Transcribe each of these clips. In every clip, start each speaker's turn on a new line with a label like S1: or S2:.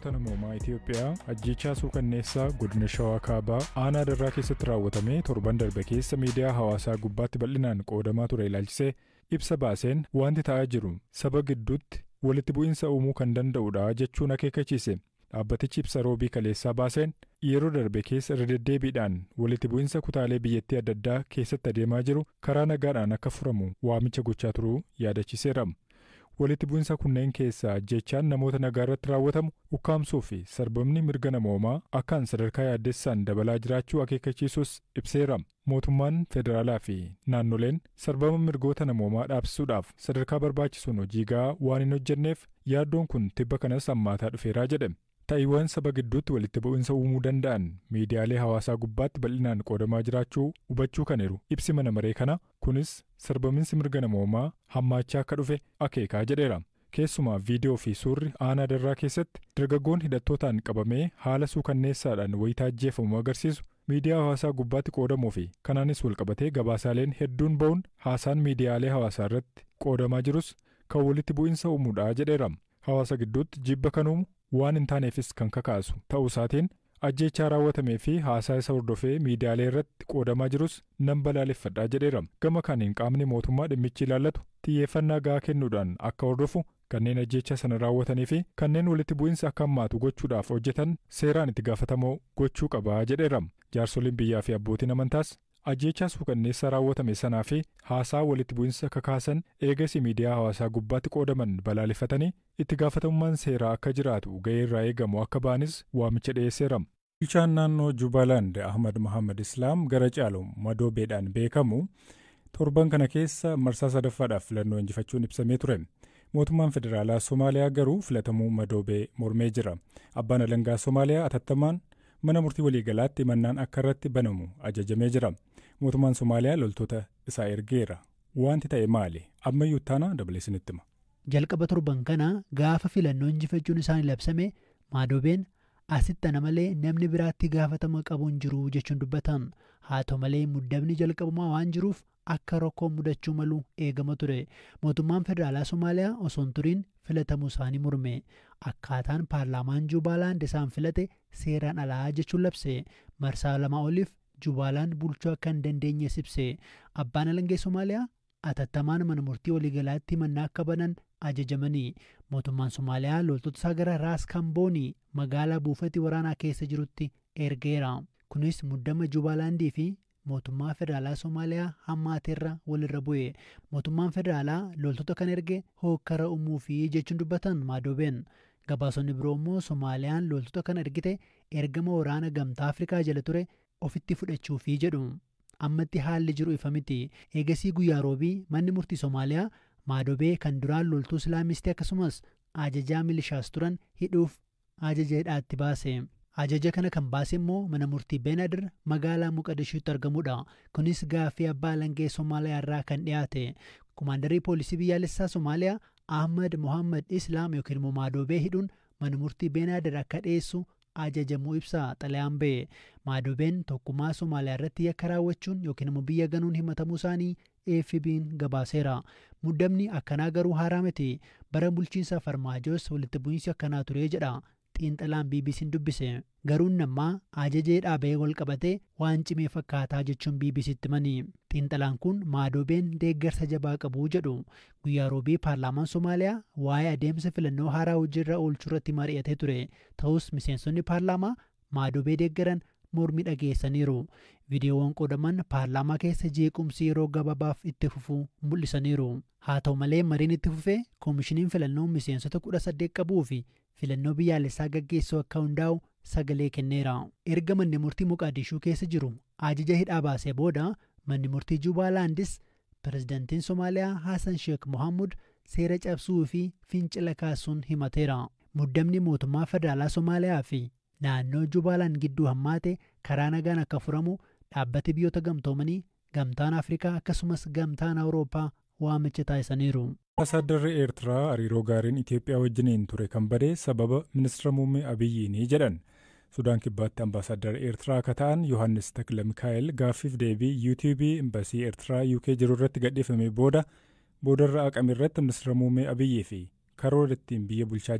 S1: mirgoota namoomaa Itiyoophiyaa ajjechaa suukanneessaa godina Shawaa Kaabaa aanaa darraa keessatti raawwatame torban darbe keessa miidiyaa hawaasaa gubbaatti bal'inaan qoodamaa ture ilaalchisee ibsa baaseen wanti ta'aa jiru saba gidduutti walitti bu'iinsa uumuu kan danda'udha jechuun akeekkachiise. Dhaabbatichi ibsa roobii kaleessaa baaseen yeroo darbe keessa irra deddeebiidhaan walitti bu'iinsa kutaalee biyyattii adda addaa keessatti adeemaa jiru karaa nagaadhaan akka furamu waamicha gochaa turuu yaadachiseera. Walitti bu'iinsa kunneen keessaa ajjechaan namoota nagaa irratti raawwatamu ukkaamsuu fi sarbamni mirga namoomaa akkaan sadarkaa yaaddessaan dabalaa jiraachuu akeekkachiisus ibseera. Mootummaan federaalaa fi naannoleen sarbama mirgoota namoomaa dhaabsisuudhaaf sadarkaa barbaachisuun hojii gahaa waan hin hojjenneef yaaddoon kun tibba kanas hammaataa dhufeeraa jedhe. Ta'iiwwan saba gidduutti walitti bu'iinsa uumuu danda'an miidiyaalee hawaasaa gubbaatti bal'inaan qoodamaa jiraachuu hubachuu kan jiru ibsi mana maree kana kunis sarbaminsi mirga namoomaa hammaachaa akka dhufe akeekaa jedheera. Keessumaa viidiyoo fi suurri aanaa darraa keessatti dargaggoon hidhattootaan qabamee haala suukanneessaadhaan wayitaa ajjeefamu agarsiisu miidiyaa hawaasaa gubbaatti qoodamuu fi kanaanis walqabatee gabaasaaleen hedduun ba'uun haasaan miidiyaalee hawaasaa irratti qoodamaa jirus kan walitti bu'iinsa uumuudha jedheera. Hawaasa gidduutti jibba kan uumu waan hin taaneefis kan kakaasu ta'uu isaatiin ajjechaa raawwatamee fi haasaa isa hordofee miidiyaalee irratti qoodamaa jirus nan balaaleffadhaa jedheera. Gama kaaniin qaamni mootummaa dhimmichi ilaallatu xiyyeeffannaa gahaa kennuudhaan akka hordofu kanneen ajjecha sana raawwatanii fi kanneen walitti bu'iinsa akka hammaatu gochuudhaaf hojjetan seeraan itti gaafatamoo gochuu qabaa jedheera. Jaarsoliin biyyaa fi abbootiin amantaas ajjechaa suukanneessaa raawwatame sanaa fi haasaa walitti bu'iinsa kakaasan eegasii miidiyaa hawaasaa gubbaatti qoodaman balaaleffatanii itti gaafatamummaan seeraa akka jiraatu ga'ee irraa eegamu akka ba'anis waamicha dhiyeesseera. Bulchaan naannoo Jubaalaand Ahmad Mohaammed Islaam gara caalu madoobeedhaan beekamu torban kana keessa marsaa sadaffaadhaaf filannoo injifachuun ibsamee ture. Mootummaan federaalaa Somaaliyaa garuu filatamuu madoobee mormee jira. Abbaan alangaa Somaaliyaa atattamaan mana murtii waliigalaatti mannaan akka irratti banamu ajajamee jira. Mootummaan Somaaliyaa loltoota isaa ergeera. Wanti ta'e maali? Ammayyuu taana dabalee isinitti hima.
S2: Jalqaba torban kana gaafa filannoo injifachuun isaanii labsame maadobeen asitti ana malee namni biraatti gaafatama qabu hin jiru jechuun dubbatan. Haa ta'u malee muddamni jalqabumaa waan jiruuf akka rakkoon mudachuu malu eegama ture. Mootummaan federaalaa Somaaliyaa osoo hin turiin filatamuu isaanii morme. Akkaataan paarlaamaan Jubaalaand isaan filate seeraan alaa jechuun labse. Marsaa lama oliif Jubaalaand bulchuu akka hin dandeenye ibse. Abbaan alangee Somaaliyaa atattamaan mana murtii waliigalaatti mannaa akka banan ajajamanii mootummaan Somaaliyaa loltoota isaa gara Raas Kamboonii magaalaa buufati waraanaa keessa jirutti ergeera. Kunis muddama Jubaalaandii fi mootummaa federaalaa Somaaliyaa hammaateerra walirra bu'e. Mootummaan federaalaa loltoota kan erge hookkara uumuu fi jechuun dubbatan maadobeen. Gabaasonni biroo immoo Somaaliyaan loltoota kan ergite ergama waraana gamtaa Afrikaa jala ture ofitti fudhachuufi jedhu. Ammatti haalli jiru ifa miti. Eegasii guyyaa roobii manni murtii Somaaliyaa maadobee kan duraan loltuu Islaamistii akkasumas ajajaa milishaas turan hidhuuf ajaja hidhaatti baase. Ajaja kana kan baase immoo mana murtii Beenadir magaalaa Muqadishuutti argamudha. Kunis gaaffii abbaa alangee Somaaliyaa irraa kan dhiyaate. Kumaandarii poolisii biyyaalessaa Somaaliyaa Ahmad Mohaammed Islaam yookiin immoo maadobee hidhuun mana murtii Beenadir akka dhiyeessu ajajamuu ibsa xalayaan ba'e. Maadobeen tokkummaa Somaaliyaa irratti yakka raawwachuun yookiin immoo biyya ganuun himatamuu isaanii AFB'n gabaaseera. Muddamni akkanaa garuu haaraa miti. Bara bulchiinsa Farmaajoos walitti bu'iinsi akkanaa ture jedha. xiinxalaan BBC'n dubbise garuu nammaa ajaja dhaabee wal qabatee waan cimee fakkaataa jechuun BBC'tti mani xiinxalaan kun maadobeen deeggarsa jabaa qabu jedhu guyyaa roobii paarlaamaan Somaaliyaa waa'ee adeemsa filannoo haaraa hojiirra oolchuu irratti mari'atee ture ta'us miseensonni paarlaamaa maadobee deeggaran mormii dhageessaniiru viidiyoowwan qoodaman paarlaamaa keessa jeequmsi yeroo gabaabaaf itti fufuu mul'isaniiru haa ta'u malee mariin itti fufee koomishiniin filannoo miseensota kudha saddeet qabuu fi filannoo biyyaalessaa gaggeessuu akka hundaa'u sagalee kenneera. Erga manni murtii Muqaadishuu keessa jiru ajaja hidhaa baasee booda manni murtii Jubaalaandis pirezidantiin Somaaliyaa Hassan Sheekh Mohaamud seera cabsuu fi fincila kaasuun himateera. Muddamni mootummaa federaalaa Somaaliyaa fi naannoo Jubaalaan gidduu hammaate karaa nagaan akka furamu dhaabbati biyyoota gamtoomanii gamtaan Afrikaa akkasumas gamtaan Awurooppaa waamicha taasisaniiru.
S1: Ambaasaaddarri Eertiraa hariiroo gaariin Itoophiyaa wajjiniin ture kan bade sababa ministeera muummee Abiyyiini jedhan. Sudaan kibbaatti ambaasaaddarri Eertiraa akka ta'an Yohaannis Takla Mikaa'el gaaffiif deebii yuutiyuubii imbasii Eertiraa UK jiru irratti gadhiifame booda boodarra haqame irratti ministeera muummee Abiyyii fi karoora ittiin biyya bulchaa jiran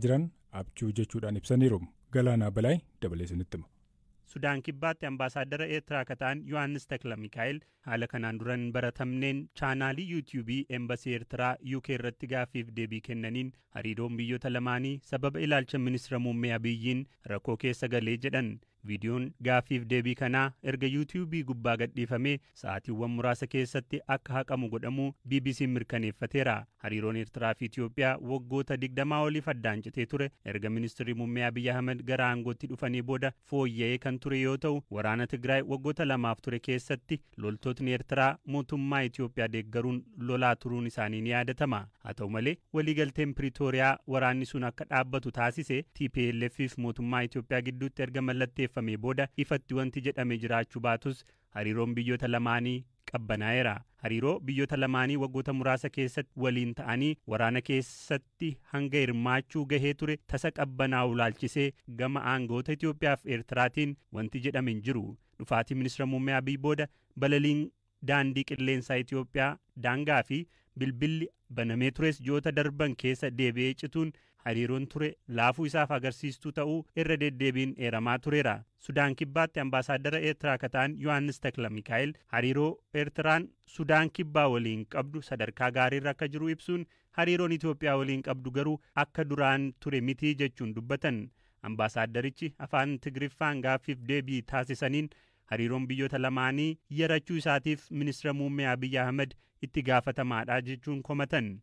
S1: abjuu jechuudhaan ibsaniiru galaanaa balaay dabalee isinitti hima.
S3: sudaan kibbaatti ambaasaaddara eertiraa akka ta'an yohaannis takla mikaa'el haala kanaan duran baratamneen chaanaalii yuutiyuubii eembasii eertiraa yuukee irratti gaaffiif deebii kennaniin hariiroon biyyoota lamaanii sababa ilaalcha ministira muummee abiyyiin rakkoo keessa galee jedhan viidiyoon gaaffiif deebii kanaa erga yuutiyuubii gubbaa gadhiifamee sa'aatiiwwan muraasa keessatti akka haqamu godhamuu bbc'n mirkaneeffateera hariiroon eertiraa fi itiyoophiyaa waggoota digdamaa oliif addaan citee ture erga ministirri muummee abiyyi ahmed gara aangootti dhufanii booda fooyya'ee kan ture yoo ta'u waraana tigraay waggoota lamaaf ture keessatti loltootni eertiraa mootummaa itiyoophiyaa deeggaruun lolaa turuun isaanii ni yaadatama haa ta'u malee waliigalteen piriitooriyaa waraanni sun akka dhaabbatu taasise tplf fi mootummaa itiyoophiyaa gidduutti erga mallatteeffamee booda ifatti wanti jedhame jiraachuu baatus hariiroon biyyoota lamaanii qabbanaa'eera hariiroo biyyoota lamaanii waggoota muraasa keessatti waliin ta'anii waraana keessatti hanga hirmaachuu gahee ture tasa qabbanaa'u laalchisee gama aangoota Itiyoophiyaa fi Eertiraatiin wanti jedhame hin jiru dhufaatii ministira muummee Abiy booda balaliin daandii qilleensaa Itiyoophiyaa daangaa fi bilbilli banamee tures ji'oota darban keessa deebi'ee cituun hariiroon ture laafuu isaaf agarsiistuu ta'uu irra deddeebiin eeramaa tureera sudaan kibbaatti ambaasaaddara eertiraa akka ta'an yohaannis takla mikaa'el hariiroo eertiraan sudaan kibbaa waliin qabdu sadarkaa gaariirra akka jiru ibsuun hariiroon itiyoophiyaa waliin qabdu garuu akka duraan ture mitii jechuun dubbatan ambaasaaddarichi afaan tigriffaan gaaffiif deebii taasisaniin hariiroon biyyoota lamaanii yarachuu isaatiif ministira muummee abiyyi ahmed itti gaafatamaadha jechuun komatan.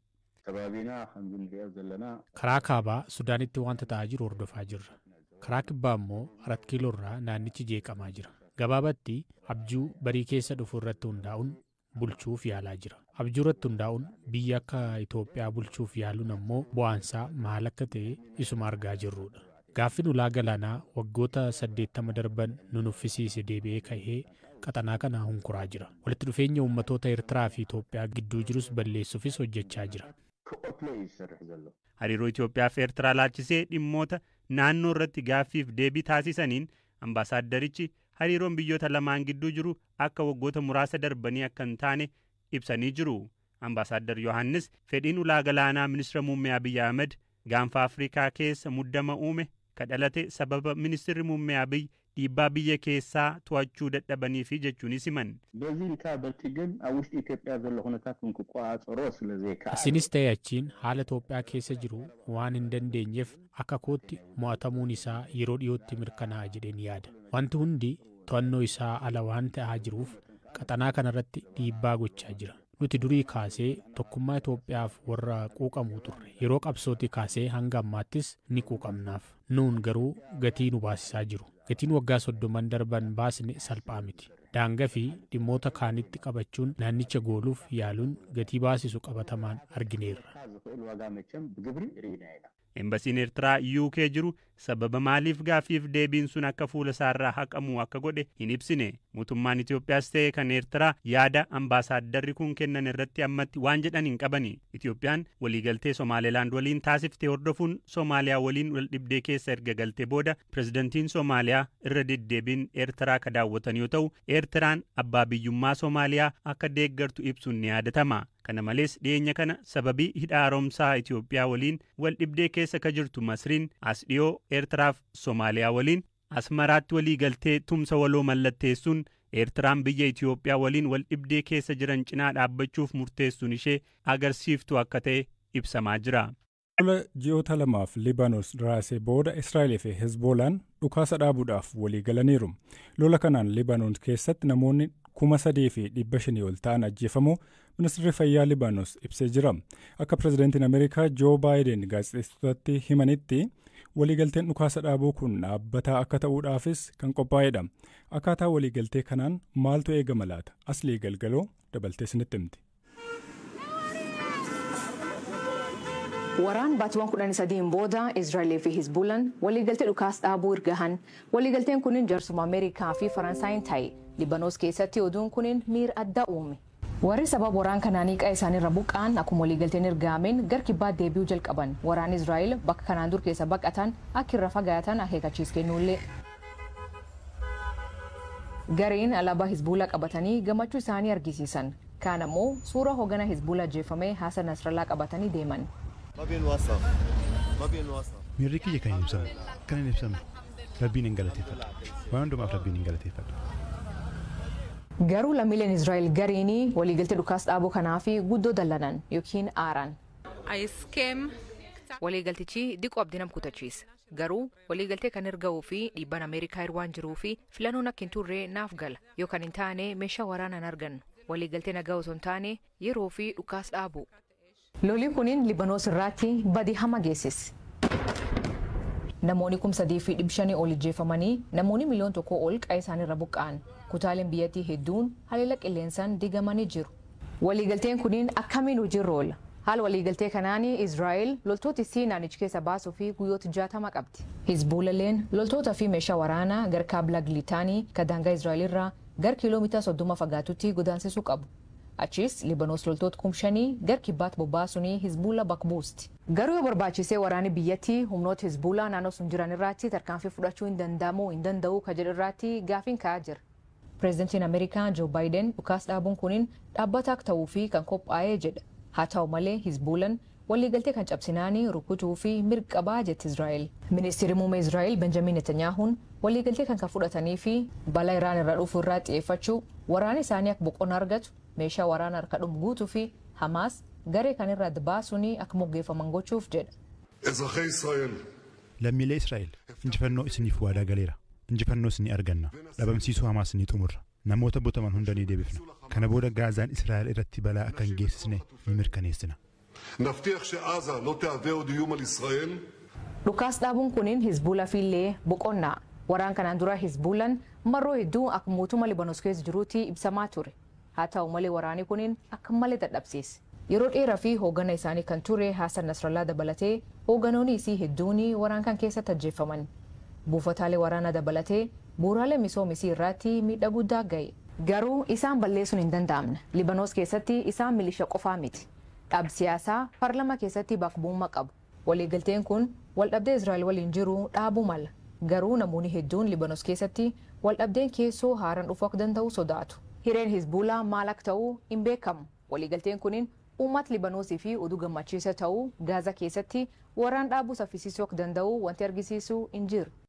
S4: karaa kaabaa sudaanitti wanta ta'aa jiru hordofaa jirra karaa kibbaa immoo arat kiiloo irraa naannichi jeeqamaa jira gabaabatti abjuu barii keessa dhufu irratti hundaa'uun bulchuuf yaalaa jira abjuu irratti hundaa'uun biyya akka itoophiyaa bulchuuf yaaluun ammoo bu'aansaa maal akka ta'e isuma argaa jirrudha gaaffiin ulaa galaanaa waggoota saddeettama darban nu nuffisiise deebi'ee ka'ee qaxanaa kana hunkuraa jira walitti dhufeenya ummatoota eertiraa fi itoophiyaa gidduu jirus balleessuufis hojjechaa jira
S3: hariiroo Itoophiyaa fi Eertiraa laalchisee dhimmoota naannoo irratti gaaffiif deebii taasisaniin ambaasaaddarichi hariiroon biyyoota lamaan gidduu jiru akka waggoota muraasa darbanii akka hin taane ibsanii jiru. Ambaasaaddar Yohaannis fedhiin ulaa galaanaa ministira muummee Abiyyi Ahmed gaanfa Afrikaa keessa muddama uume kadhalate sababa ministirri muummee Abiyyi dhiibbaa biyya keessaa to'achuu dadhabaniifi jechuunis himan.
S4: asinis ta'e achiin haala Itoophiyaa keessa jiru waan hin dandeenyeef akka kootti mo'atamuun isaa yeroo dhiyootti mirkanaa'a jedheen yaada wanti hundi to'annoo isaa ala waan ta'aa jiruuf qaxanaa kanarratti dhiibbaa gochaa jira nuti durii kaasee tokkummaa Itoophiyaaf warra quuqamuu turre yeroo qabsooti kaasee hanga ammaattis ni quuqamnaaf nuun garuu gatii nu baasisaa jiru gatiin waggaa soddoman darban baasne salphaa miti daangaa fi dhimmoota kaanitti qabachuun naannicha gooluuf yaaluun gatii baasisu qabatamaan argineerra.
S3: Embasiin Eertiraa yuukee jiru sababa maaliif gaaffiif deebiin sun akka fuula isaarraa haqamu akka godhe hin ibsine mootummaan Itoophiyaas ta'e kan Eertiraa yaada ambaasaadarri kun kennan irratti ammatti waan jedhan hin qabani Itoophiyaan waliigaltee Somaalilaand waliin taasiftee hordofuun Somaaliyaa waliin wal dhibdee keessa erga galtee booda pirezidantiin Somaaliyaa irra deddeebiin Eertiraa ka daawwatan yoo ta'u Eertiraan abbaa biyyummaa Somaaliyaa akka deeggartu ibsuun ni yaadatama. kana malees dhiyeenya kana sababii hidha haaromsaa Itoophiyaa waliin wal dhibdee keessa ka jirtu Masriin as dhiyoo Eertiraaf Somaaliyaa waliin Asmaraatti walii galtee tumsa waloo mallatteessuun Eertiraan biyya Itoophiyaa waliin wal dhibdee keessa jiran cinaa dhaabbachuuf murteessuun ishee agarsiiftu akka ta'e ibsamaa jira.
S1: Lola ji'oota lamaaf Libaanos raasee booda Israa'eel fi Hezbollaan dhukaasa dhaabuudhaaf walii galaniiru. Lola kanaan Libaanos keessatti namoonni kuma sadii fi dhibba shanii ol ta'an ajjeefamuu ministeerri fayyaa Libaanos ibsee jira. Akka pirezidaantiin Ameerikaa Joo Baayiden gaazexeessitootatti himanitti waliigalteen dhukaasa dhaabuu kun dhaabbataa akka ta'uudhaafis kan qophaa'edha. Akkaataa waliigaltee kanaan maaltu eegama laata? Aslii galgaloo dabaltee isinitti himti.
S5: Waraan baatiiwwan kudhanii sadiin booda Israa'elee fi Hizbulaan waliigaltee dhukaas dhaabuu ergahan. Waliigalteen kunin jaarsuma Ameerikaa fi Faransaayin ta'e. Libanoos keessatti oduun kunin miira addaa uume. Warri sababa waraan kanaanii qe'ee isaaniirra buqqa'an akkuma waliigalteen ergaameen gar kibbaa deebi'uu jalqaban. Waraan Israa'el bakka kanaan dur keessa baqatan akka irra fagaatan akeekachiis kennuullee. Gariin alaabaa Hizbuulaa qabatanii gammachuu isaanii argisiisan. Kaan ammoo suura hoogganaa Hizbuulaa ajjeefamee Hasan Nasrallaa qabatanii deeman.
S6: Miirri kiyya kan hin ibsamu. Kan hin ibsamu. Rabbiin hin galateeffadha. Waan hundumaaf Rabbiin hin galateeffadha.
S5: Garuu lammiileen Israa'el gariinii waliigaltee dhukaas dhaabuu kanaa fi guddoo dallanan yookiin aaran. Waliigaltichi diqoo abdii nam kutachiisa. Garuu waliigaltee kan erga'uu fi dhiibbaan Ameerikaa waan jiruu fi filannoon akka hin turre naaf gala yoo kan hin taane meeshaa waraanaa hin argannu. Waliigaltee nagaa osoo hin taane yeroo fi dhukaas dhaabu. Lolii kuniin Libanoos irraatti badii hama geessise. Namoonni kum sadii fi dhibba shanii ol ijjeefamanii namoonni miliyoon tokko ol qa'ee isaaniirra buqqa'an. Kutaaleen biyyattii hedduun haleela qilleensaan digamanii jiru. Waliigalteen kuniin akkamiin hojiirra oola? Haala waliigaltee kanaan Israa'el loltoota isii naannicha keessa baasuu fi guyyoota jaatama qabdi. Hizbuulalleen loltoota fi meeshaa waraanaa gara kaabila Gilitaanii kan daangaa Israa'el irraa gara kiiloomeetira soddoma fagaatutti godaansisuu qabu. Achis Libanoos loltoota kumshanii gara kibbaatti bobbaasuun Hizbuula bakbuusti. Garuu yoo barbaachisee waraanni biyyattii humnoota Hizbuulaa naannoo sun jiran irratti tarkaanfii fudhachuu hin danda'amu hin danda'u ka jedhu irratti gaafiin ka'aa jira. Pireezidantiin Ameerikaa Joo Baayiden dhukaas dhaabuun kuniin dhaabbata akka ta'uu fi kan qophaa'ee jedha. Haa ta'u malee Hizbuulan waliigaltee kan cabsinaanii rukutuu fi mirqabaa jetti Israa'el. Ministeerri muummee Israa'el Benjamin Netanyaahuun waliigaltee kan kan fudhatanii fi balaa Iraan irraa dhufu irraa xiyyeeffachuu waraana isaanii akka boqonnaa argatu meeshaa waraana harka dhumu guutuu fi Hamaas garee kan irraa baasuun akka moggeeffaman gochuuf jedha.
S6: Lammiilee Israa'el injifannoo isiniif waadaa galeera. Injifannoo isinii arganna. Dhabamsiisuu Hamaas ni xumurra. Namoota butaman hunda ni deebifna. Kana booda Gaazaan Israa'el irratti balaa akka hin geessisne ni mirkaneessina.
S7: נבטיח שעזה לא תהווה עוד איום על ישראל.
S5: Dhukaas dhaabuun kuniin Hizbuula fiillee boqonnaa. Waraan kanaan dura Hizbuulan marroo hedduu akka mootummaa Libanoos keessa jiruutti ibsamaa ture. Haa ta'u malee waraanni kuniin akka malee dadhabsiise. Yeroo dheeraa fi hooggana isaanii kan ture Haasan Nasrallaa dabalatee hoogganoonni isii hedduun waraan kan keessatti ajjeefaman. Buufataalee waraanaa dabalatee bu'uuraalee misoomisii irratti miidhaa guddaa ga'e. Garuu isaan balleessuun hin danda'amne. Libanoos keessatti isaan milisha qofaa miti. Dhaab siyaasaa paarlama keessatti bakbuummaa qabu. Waliigalteen kun waldhabdee Israa'el waliin jiru dhaabuu mala. Garuu namoonni hedduun Libanoos keessatti waldhabdeen keessoo haaraan dhufuu akka danda'u sodaatu. Hireen Hizbuulaa maal akka ta'u hin beekamu. Waliigalteen kuniin uummata Libanoosii fi oduu gammachiisa ta'uu Gaazaa keessatti waraan dhaabuu saffisiisuu akka danda'u wanti argisiisu hin jiru.